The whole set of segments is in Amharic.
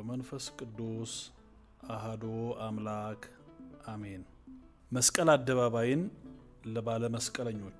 ወመንፈስ ቅዱስ አሃዶ አምላክ አሜን። መስቀል አደባባይን ለባለ መስቀለኞቹ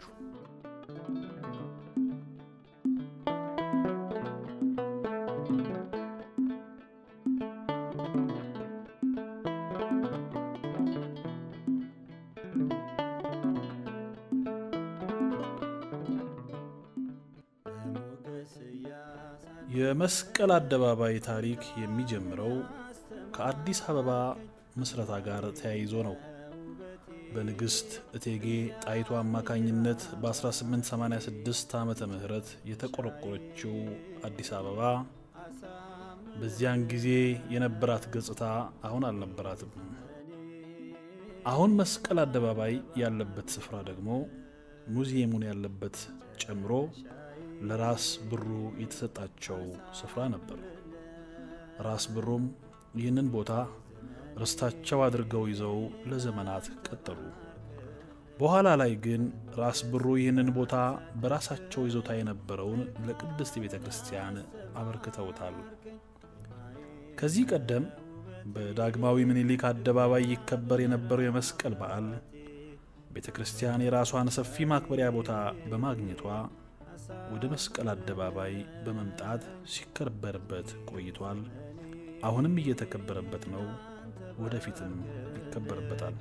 የመስቀል አደባባይ ታሪክ የሚጀምረው ከአዲስ አበባ ምስረታ ጋር ተያይዞ ነው። በንግሥት እቴጌ ጣይቱ አማካኝነት በ1886 ዓመተ ምህረት የተቆረቆረችው አዲስ አበባ በዚያን ጊዜ የነበራት ገጽታ አሁን አልነበራትም። አሁን መስቀል አደባባይ ያለበት ስፍራ ደግሞ ሙዚየሙን ያለበት ጨምሮ ለራስ ብሩ የተሰጣቸው ስፍራ ነበር። ራስ ብሩም ይህንን ቦታ ርስታቸው አድርገው ይዘው ለዘመናት ቀጠሉ። በኋላ ላይ ግን ራስ ብሩ ይህንን ቦታ በራሳቸው ይዞታ የነበረውን ለቅድስት ቤተ ክርስቲያን አበርክተውታል። ከዚህ ቀደም በዳግማዊ ምኒልክ አደባባይ ይከበር የነበረው የመስቀል በዓል ቤተ ክርስቲያን የራሷን ሰፊ ማክበሪያ ቦታ በማግኘቷ ወደ መስቀል አደባባይ በመምጣት ሲከበርበት ቆይቷል። አሁንም እየተከበረበት ነው። ወደፊትም ይከበርበታል።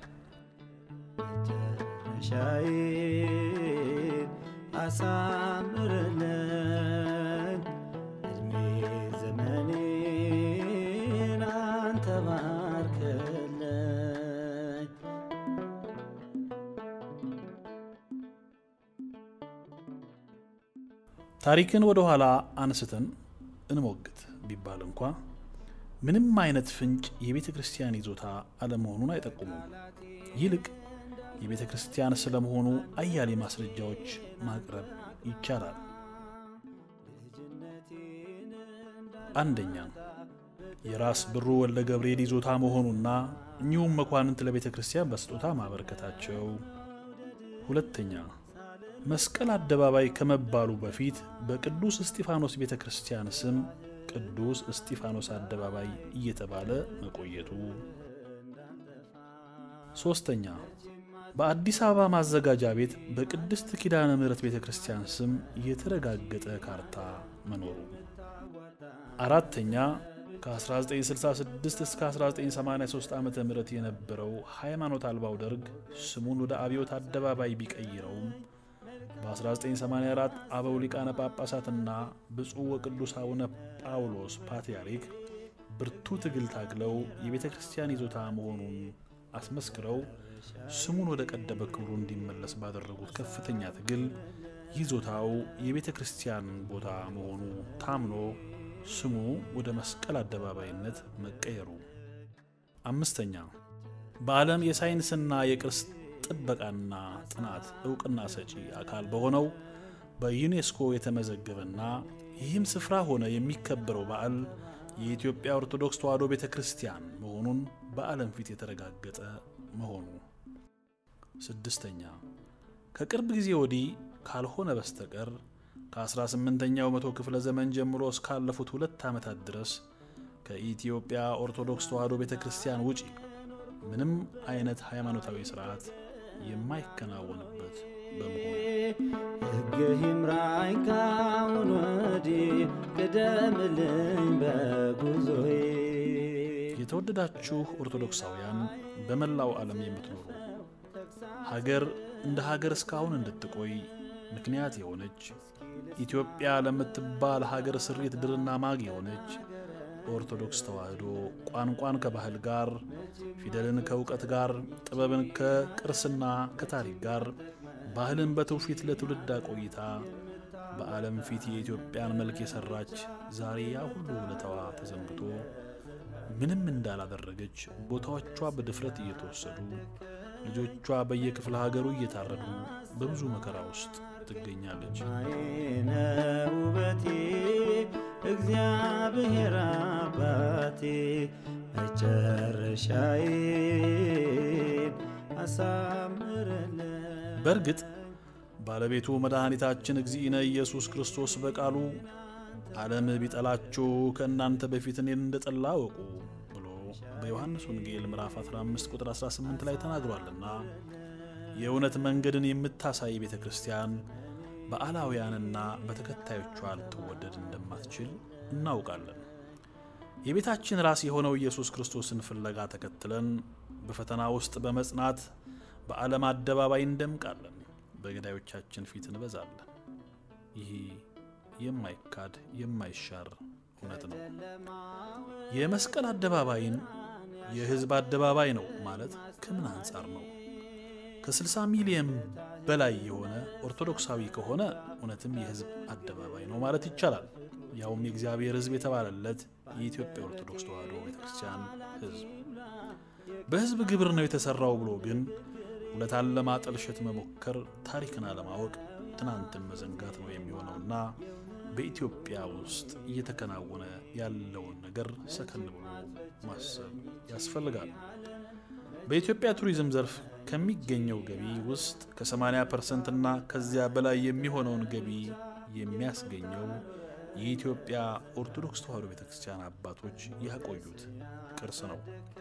ሻይን አሳምርልን እድሜ ዘመኔን አንተ ባርክልን። ታሪክን ወደ ኋላ አንስተን እንሞግት ቢባል እንኳ ምንም አይነት ፍንጭ የቤተ ክርስቲያን ይዞታ አለመሆኑን አይጠቁሙም። ይልቅ የቤተ ክርስቲያን ስለመሆኑ አያሌ ማስረጃዎች ማቅረብ ይቻላል። አንደኛ የራስ ብሩ ወልደ ገብርኤል ይዞታ መሆኑና እኚሁም መኳንንት ለቤተ ክርስቲያን በስጦታ ማበረከታቸው። ሁለተኛ መስቀል አደባባይ ከመባሉ በፊት በቅዱስ እስጢፋኖስ ቤተ ክርስቲያን ስም ቅዱስ እስጢፋኖስ አደባባይ እየተባለ መቆየቱ። ሶስተኛ በአዲስ አበባ ማዘጋጃ ቤት በቅድስት ኪዳነ ምሕረት ቤተ ክርስቲያን ስም የተረጋገጠ ካርታ መኖሩ። አራተኛ ከ1966 እስከ 1983 ዓ ም የነበረው ሃይማኖት አልባው ደርግ ስሙን ወደ አብዮት አደባባይ ቢቀይረውም በ1984 አበው ሊቃነ ጳጳሳትና ብፁዕ ወቅዱስ አቡነ ጳውሎስ ፓትርያርክ ብርቱ ትግል ታግለው የቤተ ክርስቲያን ይዞታ መሆኑን አስመስክረው ስሙን ወደ ቀደመ ክብሩ እንዲመለስ ባደረጉት ከፍተኛ ትግል ይዞታው የቤተ ክርስቲያን ቦታ መሆኑ ታምኖ ስሙ ወደ መስቀል አደባባይነት መቀየሩ። አምስተኛ በዓለም የሳይንስና የቅርስ ጥበቃና ጥናት እውቅና ሰጪ አካል በሆነው በዩኔስኮ የተመዘገበና ይህም ስፍራ ሆነ የሚከበረው በዓል የኢትዮጵያ ኦርቶዶክስ ተዋሕዶ ቤተ ክርስቲያን መሆኑን በዓለም ፊት የተረጋገጠ መሆኑ። ስድስተኛ ከቅርብ ጊዜ ወዲህ ካልሆነ በስተቀር ከ18ኛው መቶ ክፍለ ዘመን ጀምሮ እስካለፉት ሁለት ዓመታት ድረስ ከኢትዮጵያ ኦርቶዶክስ ተዋሕዶ ቤተ ክርስቲያን ውጪ ምንም አይነት ሃይማኖታዊ ስርዓት የማይከናወንበት በመሆኑ ሕግህ ይምራኝ ካሁን ወዲህ ቅደምልኝ በጉዞዬ። የተወደዳችሁ ኦርቶዶክሳውያን በመላው ዓለም የምትኖሩ ሀገር እንደ ሀገር እስካሁን እንድትቆይ ምክንያት የሆነች ኢትዮጵያ ለምትባል ሀገር ስሪት ድርና ማግ የሆነች ኦርቶዶክስ ተዋሕዶ ቋንቋን ከባህል ጋር፣ ፊደልን ከእውቀት ጋር፣ ጥበብን ከቅርስና ከታሪክ ጋር፣ ባህልን በትውፊት ለትውልድ አቆይታ በዓለም ፊት የኢትዮጵያን መልክ የሰራች ዛሬ ያ ሁሉ ውለታዋ ተዘንግቶ ምንም እንዳላደረገች ቦታዎቿ በድፍረት እየተወሰዱ ልጆቿ በየክፍለ ሀገሩ እየታረዱ በብዙ መከራ ውስጥ ትገኛለች። አይነ ውበቴ እግዚአብሔር አባቴ መጨረሻዬን አሳምርልን። በእርግጥ ባለቤቱ መድኃኒታችን እግዚእነ ኢየሱስ ክርስቶስ በቃሉ ዓለም ቢጠላችሁ ከእናንተ በፊት እኔን እንደጠላ አወቁ ብሎ በዮሐንስ ወንጌል ምዕራፍ 15 ቁጥር 18 ላይ ተናግሯልና የእውነት መንገድን የምታሳይ ቤተ ክርስቲያን በአላውያንና በተከታዮቿ ልትወደድ እንደማትችል እናውቃለን። የቤታችን ራስ የሆነው ኢየሱስ ክርስቶስን ፍለጋ ተከትለን በፈተና ውስጥ በመጽናት በዓለም አደባባይ እንደምቃለን፣ በገዳዮቻችን ፊት እንበዛለን። ይህ የማይካድ የማይሻር እውነት ነው። የመስቀል አደባባይን የሕዝብ አደባባይ ነው ማለት ከምን አንጻር ነው? ከ60 ሚሊዮን በላይ የሆነ ኦርቶዶክሳዊ ከሆነ እውነትም የሕዝብ አደባባይ ነው ማለት ይቻላል። ያውም የእግዚአብሔር ሕዝብ የተባለለት የኢትዮጵያ ኦርቶዶክስ ተዋሕዶ ቤተክርስቲያን ሕዝብ በሕዝብ ግብር ነው የተሰራው ብሎ ግን ውለታን ለማጠልሸት መሞከር ታሪክን አለማወቅ ትናንትን መዘንጋት ነው የሚሆነውና በኢትዮጵያ ውስጥ እየተከናወነ ያለውን ነገር ሰከን ብሎ ማሰብ ያስፈልጋል። በኢትዮጵያ ቱሪዝም ዘርፍ ከሚገኘው ገቢ ውስጥ ከ80 ፐርሰንት እና ከዚያ በላይ የሚሆነውን ገቢ የሚያስገኘው የኢትዮጵያ ኦርቶዶክስ ተዋሕዶ ቤተክርስቲያን አባቶች ያቆዩት ቅርስ ነው።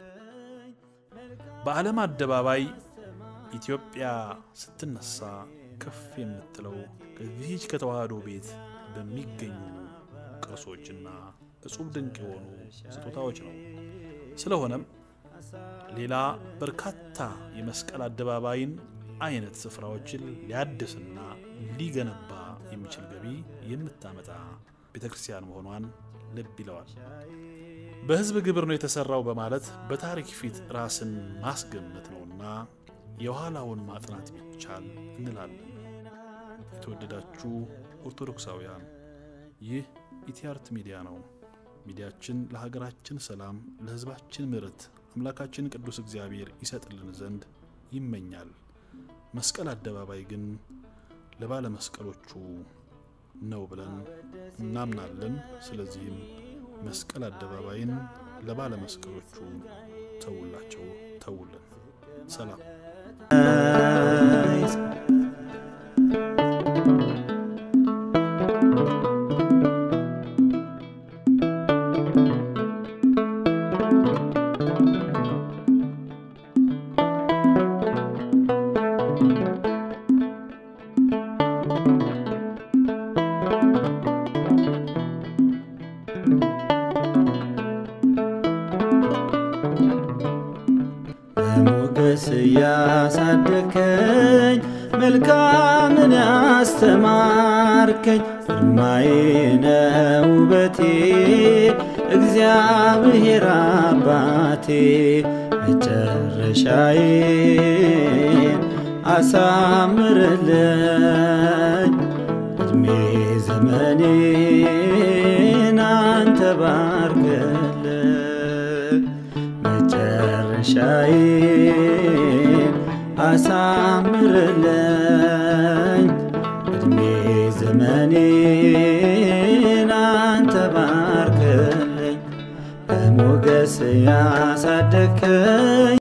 በዓለም አደባባይ ኢትዮጵያ ስትነሳ ከፍ የምትለው ከዚህች ከተዋሕዶ ቤት በሚገኙ ቅርሶችና እጹብ ድንቅ የሆኑ ስጦታዎች ነው። ስለሆነም ሌላ በርካታ የመስቀል አደባባይን አይነት ስፍራዎችን ሊያድስና ሊገነባ የሚችል ገቢ የምታመጣ ቤተ ክርስቲያን መሆኗን ልብ ይለዋል። በሕዝብ ግብር ነው የተሰራው በማለት በታሪክ ፊት ራስን ማስገመት ነውና የኋላውን ማጥናት ቢቻል እንላለን። የተወደዳችሁ ኦርቶዶክሳውያን ይህ ኢቲአርት ሚዲያ ነው። ሚዲያችን ለሀገራችን ሰላም፣ ለሕዝባችን ምሕረት አምላካችን ቅዱስ እግዚአብሔር ይሰጥልን ዘንድ ይመኛል። መስቀል አደባባይ ግን ለባለመስቀሎቹ ነው ብለን እናምናለን። ስለዚህም መስቀል አደባባይን ለባለመስቀሎቹ ተውላቸው፣ ተውልን። ሰላም በሞገስ ያሳደከኝ መልካምን ያስተማርከኝ ግርማዬ ነው ውበቴ እግዚአብሔር አባቴ መጨረሻዬን አሳምርልኝ እድሜ ዘመኔን አንተ ባርክልኝ መጨረሻዬን አሳምርልኝ እድሜ ዘመኔን አንተ ባርክልኝ በሞገስ ያሳደከኝ